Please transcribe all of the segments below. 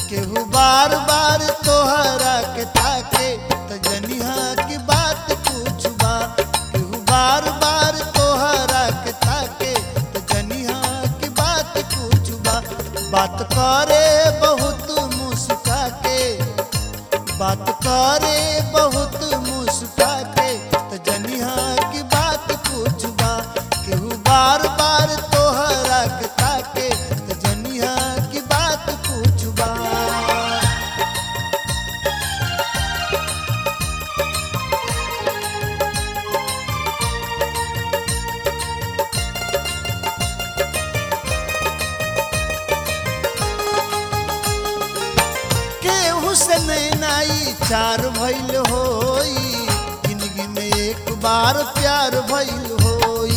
केहू बार बार तोहरा के ताके त जनिहा की बात कुछ बा केहू बार बार तोहरा के ताके त जनिहा की बात कुछ बा बात करे बहुत मुस्का के बात करे बहुत मुस्का के त जनिहा की बात कुछ बा केहू बार बार तोहरा के ताके त जनिहा की बात कुछ बा केहू से नैनाई चार भइल होई जिंदगी में एक बार प्यार भइल होई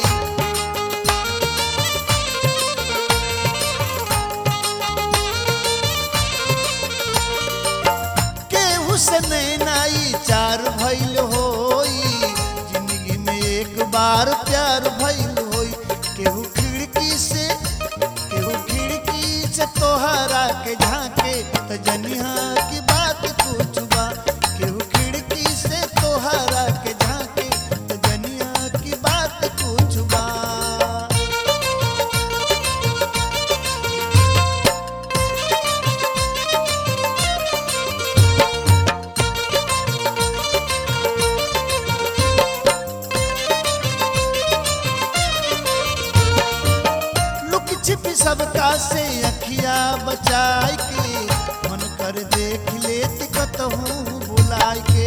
केहू से नैनाई चार भइल होई जिंदगी में एक बार प्यार भइल होई केहू खिड़की से केहू खिड़की से तोहरा के झांके त जनिहा की बात कुछ बा केहू खिड़की से तोहरा के झांके त जनिहा की बात कुछ बा लुक छिप सबका से अखिया बचाई के मन कर देख लेत कतहूँ बुलाई के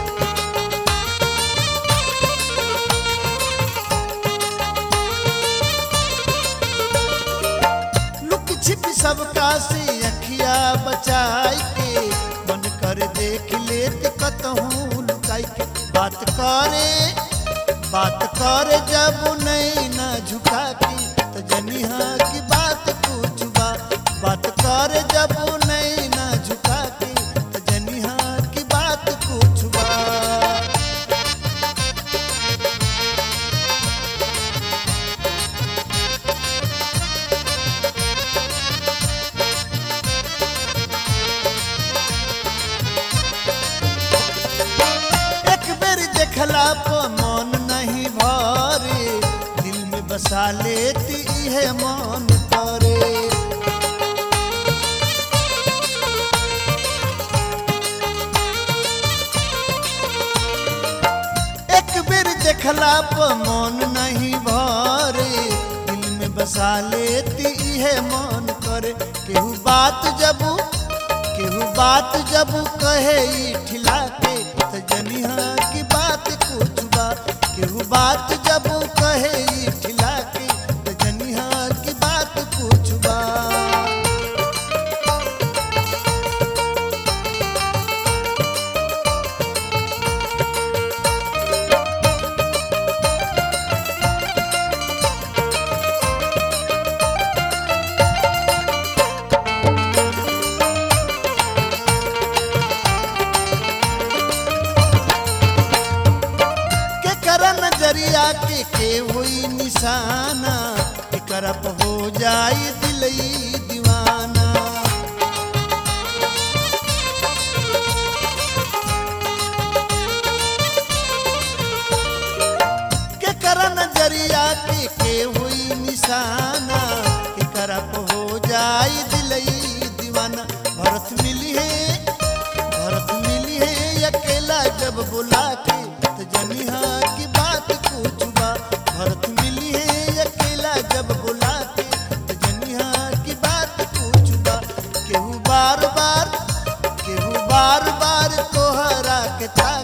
लुक छिप सबका से अखिया बचाई के मन कर देख लेत कतहूँ लुकाई के बात करे बात कर जब नहीं ना झुका के तो जनिहा की बात कुछ बा बात कर जब नहीं ना झुका के तो जनिहा की बात कुछ बा एक बेर देखला पर मन नहीं भरे दिल में बसा लेती है मन करे एक बेर देखला पर मन नहीं भरे दिल में बसा लेती है मन करे केहू बात जब केहू बात जब कहे ई ठिला के त जनिहा की बात कुछ बा केहू बात जब कहे ई ठिला के त जनिहा की बात कुछ बा के कर नजरिया के के हुई निशाना के करप हो जाई दिलई दीवाना के कर नजरिया के के हुई निशाना के करप हो जाई दिलई दीवाना भरत मिली है भरत मिली है अकेला जब बुला के तो जनिहा की बात कुछ बा भरत मिली है अकेला जब बुला के तो जनिहा की बात कुछ बा केहू बार बार केहू बार बार तोहरा के था